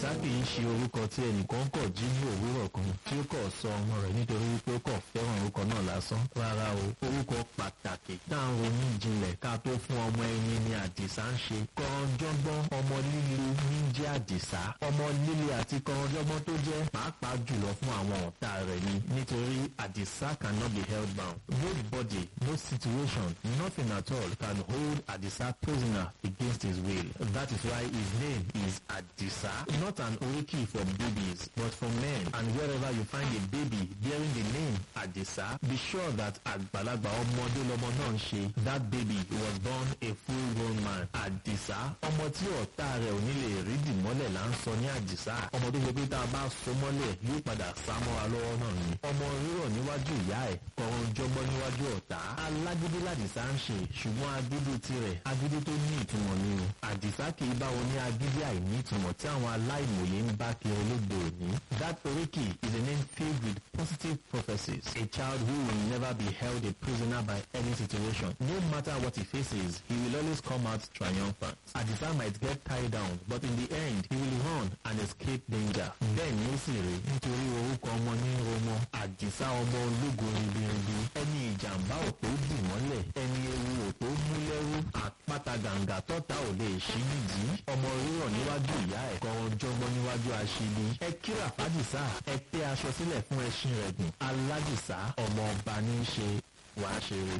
àdìsá kì í ṣe orúkọ tí ẹnìkan kọ̀ jí ní òwúrọ̀ kan tí ó kọ̀ sọ ọmọ rẹ̀ nítorí wípé ó kọ̀ fẹ́ràn orúkọ náà lásán rárá o orúkọ pàtàkì táwọn ronú ìjìnlẹ̀ ká tó fún ọmọ ẹni ni àdìsá ń ṣe kọ̀ọ̀jọ́gbọ́n ọmọ líle ní jẹ́ àdìsá ọmọ líle àti kọ̀ọ̀jọ́gbọ́n tó jẹ́ pàápàá jùlọ fún àwọn ọ̀tá rẹ̀ ni nítorí àdìsá cannot be held bound nobody no situation nothing at all can hold àdìsá prisoner against his will that is why his name is àdìsá not an oriki for babies but for men and wherever you find a baby bearing the name àdìsá be sure that àgbàlagbà ọmọdé lọmọ náà ń ṣe that baby was born a full grown man àdìsá ọmọ tí ọ̀tá rẹ̀ ò ní lè rí dìmọ́lẹ̀ là ń sọ ní àdìsá ọmọ tó ṣe pé tá a bá so mọ́lẹ̀ yóò padà sá mọ́ra lọ́wọ́ náà ni ọmọ rírọ̀ níwájú ìyá ẹ̀ kọ̀ọ̀rọ̀ jọgbọ́n níwájú ọ̀tá alágídí làdìsá ń ṣe ṣùgbọ́n agídí tirẹ̀ agídí tó ní ìtumọ̀ ni o àdìsá kì í bá wọn ní agídí àìní ìtumọ̀ tí àwọn aláìmọ̀ye ń bá kiri lóde òní that oríkì is a name filled with positive prophecies a child who will never be held a prisoner by any situation no matter what he faces he will always come out triumphant àdìsá might get tied down but in the end he will run and escape danger bẹ́ẹ̀ ni ó sì rí nítorí orúkọ ọmọ ní ọmọ àdìsá ọmọ ológo ribiribi ẹni ìjàmbá ò tó dì mọ́lẹ̀ ẹni ewu ò tó mú lẹ́rú àpáta gàǹgà tọ́ta ò lè ṣí nìdí ọmọ rírọ̀ níwájú ìyá ẹ̀ kọ́ ọjọ́gbọ́n níwájú aṣíbi ẹ kíra fàdìsá ẹ tẹ́ aṣọ sílẹ̀ fún ẹṣin rẹ̀ gùn aládìsá ọmọ ọba ní í ṣe wàá ṣeré.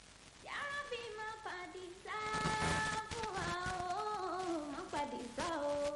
Yàrá bí má padì sá fún wa o, má padì sá o.